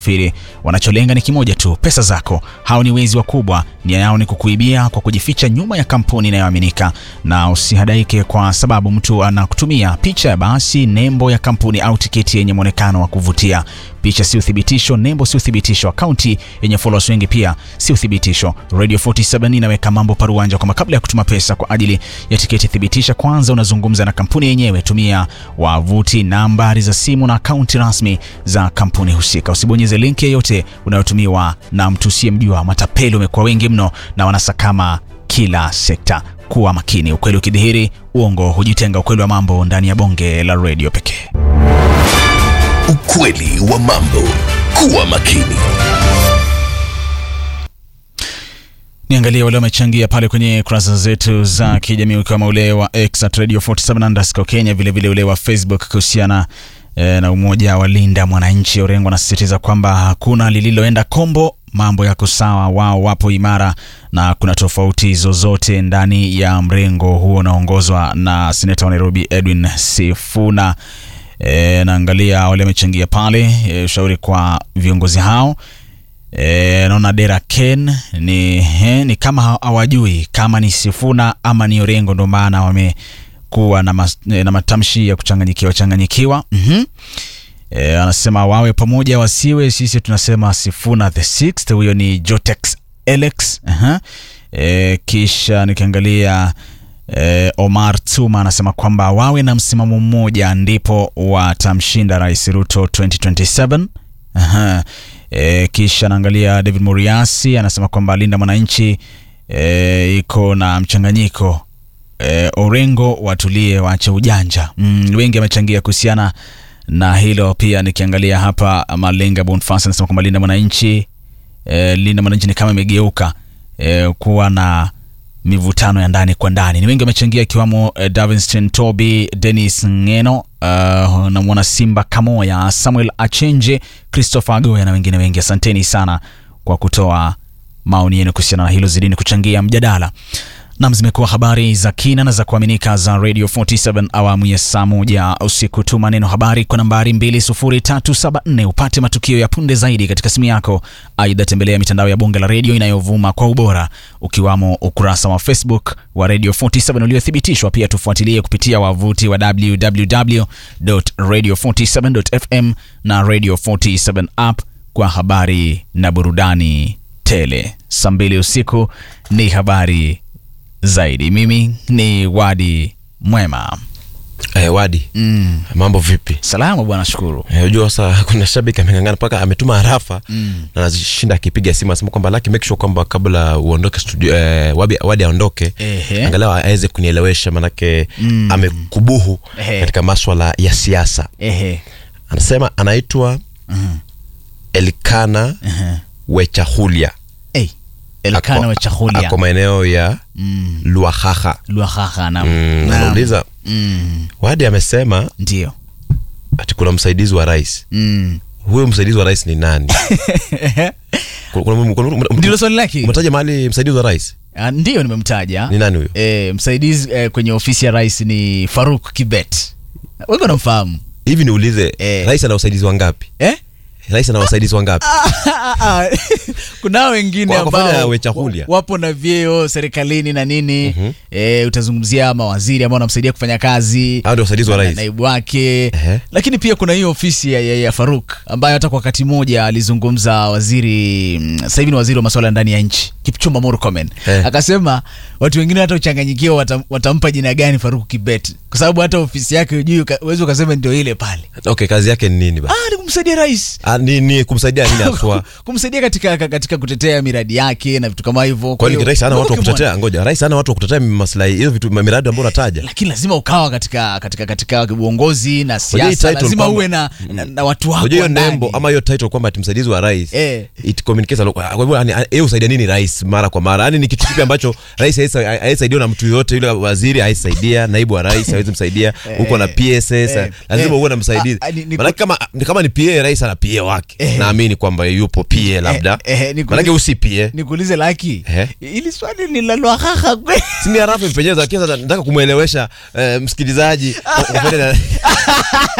Firi wanacholenga ni kimoja tu, pesa zako. Hao ni wezi wakubwa, nia yao ni kukuibia kwa kujificha nyuma ya kampuni inayoaminika. Na usihadaike kwa sababu mtu anakutumia picha ya basi, nembo ya kampuni au tiketi yenye mwonekano wa kuvutia. Picha si uthibitisho, nembo si uthibitisho, akaunti yenye followers wengi pia si uthibitisho. Radio 47 inaweka mambo paruanja kwamba kabla ya kutuma pesa kwa ajili ya tiketi, thibitisha kwanza unazungumza na kampuni yenyewe. Tumia wavuti, nambari za simu na akaunti rasmi za kampuni husika. Usibonyeze linki yoyote unayotumiwa na mtu usiyemjua. Matapeli wamekuwa wengi mno na wanasakama kila sekta. Kuwa makini, ukweli ukidhihiri, uongo hujitenga. Ukweli wa mambo ndani ya bonge la redio pekee. Ukweli wa mambo. Kuwa makini. Niangalie wale wamechangia pale kwenye kurasa zetu za kijamii ukiwemo ule wa X at Radio 47 underscore Kenya, vilevile ule wa Facebook kuhusiana e, na umoja wa Linda Mwananchi. Orengo anasisitiza kwamba hakuna lililoenda kombo, mambo yako sawa, wao wapo imara na kuna tofauti zozote ndani ya mrengo huo unaongozwa na seneta wa Nairobi Edwin Sifuna. E, naangalia wale wamechangia pale e, ushauri kwa viongozi hao E, naona Dera Ken ni, he, ni kama hawajui kama ni Sifuna ama ni Orengo, ndo maana wamekuwa na, mas, na matamshi ya kuchanganyikiwa changanyikiwa. mm-hmm. E, anasema wawe pamoja wasiwe, sisi tunasema Sifuna the sixth. Huyo ni Jotex Alex. uh-huh. E, kisha nikiangalia e, Omar Tuma anasema kwamba wawe na msimamo mmoja ndipo watamshinda Rais Ruto 2027. uh-huh. E, kisha naangalia David Muriasi anasema kwamba Linda Mwananchi e, iko na mchanganyiko e, Orengo watulie, waache ujanja. Mm, wengi wamechangia kuhusiana na hilo. Pia nikiangalia hapa Malenga Bonfas anasema kwamba Linda Mwananchi e, Linda Mwananchi ni kama imegeuka e, kuwa na mivutano ya ndani kwa ndani. Ni wengi wamechangia ikiwamo eh, Davinston Toby, Dennis Ngeno, uh, na mwana Simba Kamoya, Samuel Achenje, Christopher Agoya na wengine wengi. Asanteni sana kwa kutoa maoni yenu kuhusiana na hilo, zidini kuchangia mjadala. Nam, zimekuwa habari za kina na za kuaminika za Radio 47 awamu ya saa moja usiku. Tuma neno habari kwa nambari 20374 upate matukio ya punde zaidi katika simu yako. Aidha, tembelea mitandao ya bonge la redio inayovuma kwa ubora ukiwamo ukurasa wa Facebook wa Radio 47 uliothibitishwa. Pia tufuatilie kupitia wavuti wa www.radio47.fm na Radio 47 app kwa habari na burudani tele. Saa mbili usiku ni habari zaidi. Mimi ni Wadi Mwema. Eh, Wadi, Mm. mambo vipi? Salama bwana, shukuru. Eh, Unajua sasa kuna shabiki ameng'ang'ana mpaka ametuma harafa mm. na anashinda akipiga simu anasema kwamba Lucky make sure kwamba kabla uondoke studio eh, Wadi, Wadi aondoke Ehe. angalau aweze kunielewesha manake Mm. amekubuhu Ehe. katika maswala ya siasa. Ehe. Anasema anaitwa Mhm. Elkana Ehe. Wechahulia Hey. Elkana Ako- wa chahulia. ako maeneo ya Mm. Luahaha. Luahaha na. Mm, Naam. anauliza Mm. Wadi amesema Ndio. ati kuna msaidizi wa rais. Mm. Huyo msaidizi wa rais ni nani? Kuna- kuna- kuna- kuna- Ndilo swali lake. umetaja mahali msaidizi wa rais Ah, Ndio nimemtaja. ni nani huyo? Eh, msaidizi eh, kwenye ofisi ya rais ni Faruk Kibet. Wengi wanamfahamu. Hivi niulize, Eh. rais ana wasaidizi wangapi? Eh? Rais ana wasaidizi wangapi? kunao wengine Kwa- kwa mfano ya ambao Wechahulia. wapo na vyeo serikalini na nini Mhm. e, utazungumzia mawaziri ambao wanamsaidia kufanya kazi Hao ndio wasaidizi wa na- rais. naibu wake Ehe. lakini pia kuna hiyo ofisi ya, ya, ya Faruk ambayo hata kwa wakati mmoja alizungumza waziri mm, sasa hivi ni waziri wa masuala ya ndani ya nchi Kipchumba Murkomen Eh. akasema watu wengine hata uchanganyikiwa watam, watampa jina gani Faruk Kibet kwa sababu hata ofisi yake hujui uka- uwezi ukasema ndio ile pale Okay, kazi yake ni nini basi? ah, ni kumsaidia rais Ah, ni, ni kumsaidia nini haswa? kumsaidia katika katika kutetea miradi yake na vitu kama hivyo. Kwa Kwani hiyo, rais hana watu wa ukimwona- kutetea? Ngoja, rais hana watu wa kutetea maslahi hiyo vitu miradi ambayo unataja. lakini lazima ukawa katika katika katika uongozi na hii siasa, title lazima kwamba- uwe na, na, na watu wako Unajua hiyo ndani. nembo ama hiyo title kwamba ati msaidizi wa rais Eh. it communicates a lot. Kwa hivyo yani, yeye husaidia nini rais mara kwa mara? Yani ni kitu kipi ambacho rais haisa- haisaidiwa na mtu yoyote yule, waziri haisaidia, naibu wa rais hawezi msaidia, huko na PSS eh, lazima eh, uwe na msaidizi. ah, ah, ni- ni- Maana kama ni kama ni PA rais ana PA wake, naamini kwamba yupo PA labda, eh, eh, ni- maana usi PA nikuulize Laki, Eh. ili swali ni la lwahaha kweli? si ni harafu imepenyeza, lakini sasa nataka kumwelewesha eh, msikilizaji kwa- kwa-